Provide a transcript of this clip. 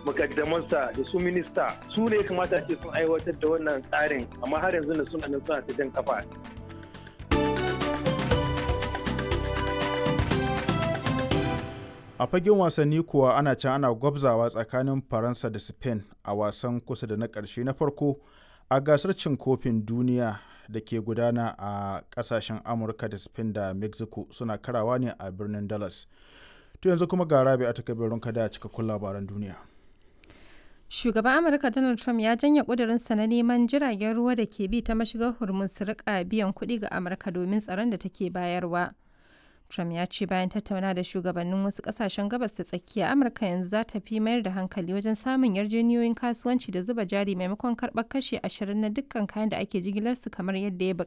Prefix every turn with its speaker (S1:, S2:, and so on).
S1: makaddamansa da su minista su ne kamata ce sun aiwatar da wannan tsarin amma har yanzu da suna nan suna ta jan kafa
S2: a fagen wasanni kuwa ana can ana gwabzawa tsakanin faransa da spain a wasan kusa da na ƙarshe na farko a gasar cin kofin duniya da ke gudana a ƙasashen amurka da spain da mexico suna karawa ne a birnin dallas to yanzu kuma ga rabi a takabirin kada a cikakkun labaran duniya
S3: Shugaban Amurka Donald Trump ya janye ƙudurinsa na neman jiragen ruwa da ke bi ta mashigar Hormuz su rika biyan kuɗi ga Amurka domin tsaron da take bayarwa. Trump ya ce bayan tattauna da shugabannin wasu kasashen gabas ta tsakiya Amurka yanzu za ta fi mayar da hankali wajen samun yarjejeniyoyin kasuwanci da zuba jari maimakon karɓar kashe ashirin na dukkan kayan da ake jigilarsu kamar yadda ya